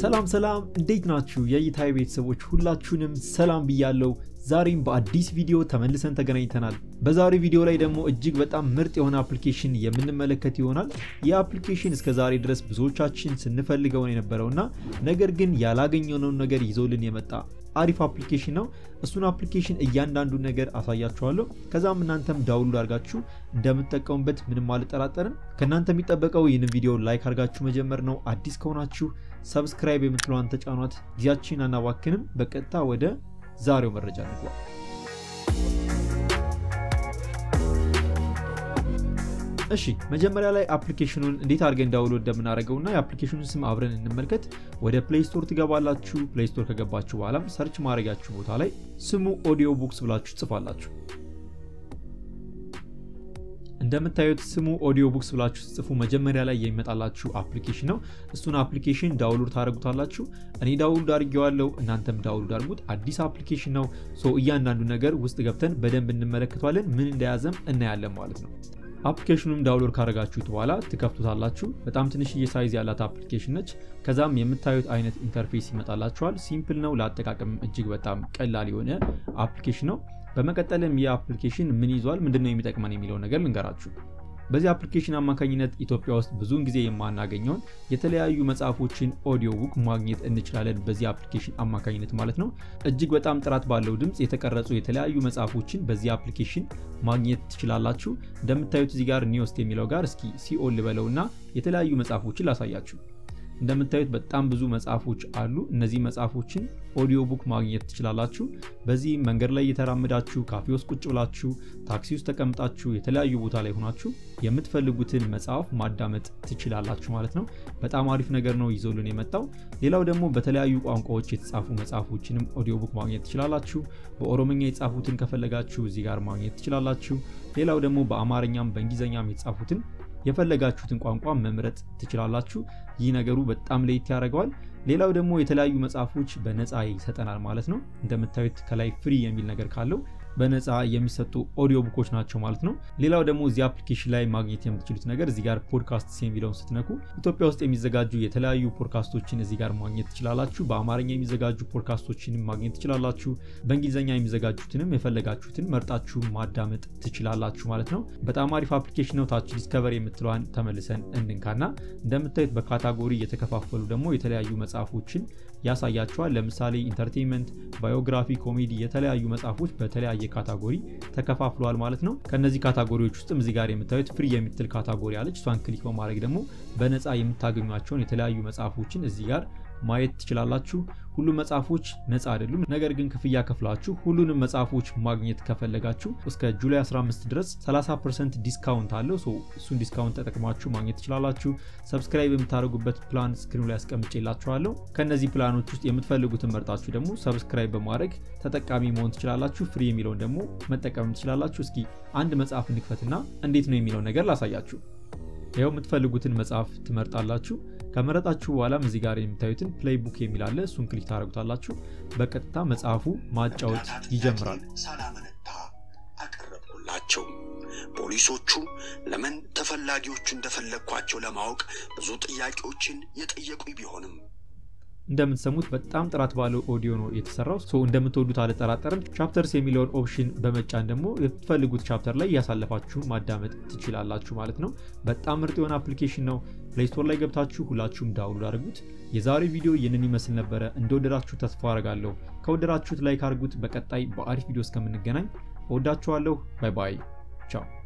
ሰላም ሰላም፣ እንዴት ናችሁ? የእይታዊ ቤተሰቦች ሁላችሁንም ሰላም ብያለው። ዛሬም በአዲስ ቪዲዮ ተመልሰን ተገናኝተናል። በዛሬ ቪዲዮ ላይ ደግሞ እጅግ በጣም ምርጥ የሆነ አፕሊኬሽን የምንመለከት ይሆናል። ይህ አፕሊኬሽን እስከ ዛሬ ድረስ ብዙዎቻችን ስንፈልገውን የነበረውና ነገር ግን ያላገኘነውን ነገር ይዞልን የመጣ አሪፍ አፕሊኬሽን ነው። እሱን አፕሊኬሽን እያንዳንዱ ነገር አሳያችኋለሁ። ከዛም እናንተም ዳውንሎድ አድርጋችሁ እንደምትጠቀሙበት ምንም አልጠራጠርም። ከእናንተ የሚጠበቀው ይህንን ቪዲዮ ላይክ አድርጋችሁ መጀመር ነው። አዲስ ከሆናችሁ ሰብስክራይብ የምትለዋን ተጫኗት። ጊዜያችን አናባክንም። በቀጥታ ወደ ዛሬው መረጃ እንግባ። እሺ መጀመሪያ ላይ አፕሊኬሽኑን እንዴት አድርገን ዳውንሎድ እንደምናደርገው እና የአፕሊኬሽኑን ስም አብረን እንመልከት። ወደ ፕሌይ ስቶር ትገባላችሁ። ፕሌይ ስቶር ከገባችሁ በኋላም ሰርች ማድረጊያችሁ ቦታ ላይ ስሙ ኦዲዮ ቡክስ ብላችሁ ትጽፋላችሁ። እንደምታዩት ስሙ ኦዲዮ ቡክስ ብላችሁ ጽፉ። መጀመሪያ ላይ የሚመጣላችሁ አፕሊኬሽን ነው። እሱን አፕሊኬሽን ዳውንሎድ ታደርጉታላችሁ። እኔ ዳውንሎድ አድርጌዋለሁ፣ እናንተም ዳውንሎድ አድርጉት። አዲስ አፕሊኬሽን ነው። ሶ እያንዳንዱ ነገር ውስጥ ገብተን በደንብ እንመለከተዋለን። ምን እንደያዘም እናያለን ማለት ነው። አፕሊኬሽኑም ዳውንሎድ ካደረጋችሁት በኋላ ትከፍቱታላችሁ። በጣም ትንሽዬ ሳይዝ ያላት አፕሊኬሽን ነች። ከዛም የምታዩት አይነት ኢንተርፌስ ይመጣላችኋል። ሲምፕል ነው፣ ለአጠቃቀም እጅግ በጣም ቀላል የሆነ አፕሊኬሽን ነው። በመቀጠልም ይህ አፕሊኬሽን ምን ይዟል፣ ምንድነው የሚጠቅመን የሚለው ነገር ልንገራችሁ። በዚህ አፕሊኬሽን አማካኝነት ኢትዮጵያ ውስጥ ብዙውን ጊዜ የማናገኘውን የተለያዩ መጽሐፎችን ኦዲዮ ቡክ ማግኘት እንችላለን። በዚህ አፕሊኬሽን አማካኝነት ማለት ነው። እጅግ በጣም ጥራት ባለው ድምፅ የተቀረጹ የተለያዩ መጽሐፎችን በዚህ አፕሊኬሽን ማግኘት ትችላላችሁ። እንደምታዩት እዚህ ጋር ኒውስት የሚለው ጋር እስኪ ሲኦል ልበለው እና የተለያዩ መጽሐፎችን ላሳያችሁ። እንደምታዩት በጣም ብዙ መጽሐፎች አሉ። እነዚህ መጽሐፎችን ኦዲዮ ቡክ ማግኘት ትችላላችሁ። በዚህ መንገድ ላይ እየተራመዳችሁ፣ ካፌ ውስጥ ቁጭ ብላችሁ፣ ታክሲ ውስጥ ተቀምጣችሁ፣ የተለያዩ ቦታ ላይ ሆናችሁ የምትፈልጉትን መጽሐፍ ማዳመጥ ትችላላችሁ ማለት ነው። በጣም አሪፍ ነገር ነው ይዞልን የመጣው። ሌላው ደግሞ በተለያዩ ቋንቋዎች የተጻፉ መጽሐፎችንም ኦዲዮ ቡክ ማግኘት ትችላላችሁ። በኦሮምኛ የጻፉትን ከፈለጋችሁ እዚህ ጋር ማግኘት ትችላላችሁ። ሌላው ደግሞ በአማርኛም በእንግሊዝኛም የተጻፉትን የፈለጋችሁትን ቋንቋ መምረጥ ትችላላችሁ። ይህ ነገሩ በጣም ለየት ያደርገዋል። ሌላው ደግሞ የተለያዩ መጽሐፎች በነፃ ይሰጠናል ማለት ነው። እንደምታዩት ከላይ ፍሪ የሚል ነገር ካለው በነፃ የሚሰጡ ኦዲዮ ቡኮች ናቸው ማለት ነው። ሌላው ደግሞ እዚህ አፕሊኬሽን ላይ ማግኘት የምትችሉት ነገር እዚህ ጋር ፖድካስት የሚለውን ስትነኩ ኢትዮጵያ ውስጥ የሚዘጋጁ የተለያዩ ፖድካስቶችን እዚህ ጋር ማግኘት ትችላላችሁ። በአማርኛ የሚዘጋጁ ፖድካስቶችንም ማግኘት ትችላላችሁ። በእንግሊዝኛ የሚዘጋጁትንም የፈለጋችሁትን መርጣችሁ ማዳመጥ ትችላላችሁ ማለት ነው። በጣም አሪፍ አፕሊኬሽን ነው። ታች ዲስከቨር የምትለዋን ተመልሰን እንንካና እንደምታዩት በካታጎሪ የተከፋፈሉ ደግሞ የተለያዩ መጽሐፎችን ያሳያቸዋል። ለምሳሌ ኢንተርቴንመንት፣ ባዮግራፊ፣ ኮሜዲ የተለያዩ መጽሐፎች በተለያየ ካታጎሪ ተከፋፍለዋል ማለት ነው። ከነዚህ ካታጎሪዎች ውስጥም እዚህ ጋር የምታዩት ፍሪ የምትል ካታጎሪ አለች። እሷን ክሊክ በማድረግ ደግሞ በነፃ የምታገኟቸውን የተለያዩ መጽሐፎችን እዚህ ጋር ማየት ትችላላችሁ። ሁሉም መጽሐፎች ነፃ አይደሉም። ነገር ግን ክፍያ ከፍላችሁ ሁሉንም መጽሐፎች ማግኘት ከፈለጋችሁ እስከ ጁላይ 15 ድረስ 30% ዲስካውንት አለው። እሱን ዲስካውንት ተጠቅማችሁ ማግኘት ትችላላችሁ። ሰብስክራይብ የምታደርጉበት ፕላን ስክሪኑ ላይ አስቀምጬላችኋለሁ። ከእነዚህ ፕላኖች ውስጥ የምትፈልጉትን መርጣችሁ ደግሞ ሰብስክራይብ በማድረግ ተጠቃሚ መሆን ትችላላችሁ። ፍሪ የሚለውን ደግሞ መጠቀም ትችላላችሁ። እስኪ አንድ መጽሐፍ እንክፈትና እንዴት ነው የሚለው ነገር ላሳያችሁ። ይኸው የምትፈልጉትን መጽሐፍ ትመርጣላችሁ። ከመረጣችሁ በኋላም እዚህ ጋር የምታዩትን ፕሌይ ቡክ የሚል አለ። እሱን ክሊክ ታደርጉታላችሁ። በቀጥታ መጽሐፉ ማጫወት ይጀምራል። ሳላመነታ አቀረብኩላቸው። ፖሊሶቹ ለምን ተፈላጊዎቹ እንደፈለግኳቸው ለማወቅ ብዙ ጥያቄዎችን የጠየቁኝ ቢሆንም እንደምትሰሙት በጣም ጥራት ባለው ኦዲዮ ነው የተሰራው። ሶ እንደምትወዱት አልጠራጠርም። ቻፕተርስ የሚለውን ኦፕሽን በመጫን ደግሞ የምትፈልጉት ቻፕተር ላይ እያሳለፋችሁ ማዳመጥ ትችላላችሁ ማለት ነው። በጣም ምርጥ የሆነ አፕሊኬሽን ነው። ፕሌይ ስቶር ላይ ገብታችሁ ሁላችሁም ዳውንሎድ አድርጉት። የዛሬ ቪዲዮ ይህንን ይመስል ነበረ። እንደወደዳችሁ ተስፋ አደርጋለሁ። ከወደዳችሁት ላይክ አድርጉት። በቀጣይ በአሪፍ ቪዲዮ እስከምንገናኝ እወዳችኋለሁ። ባይ ባይ። ቻው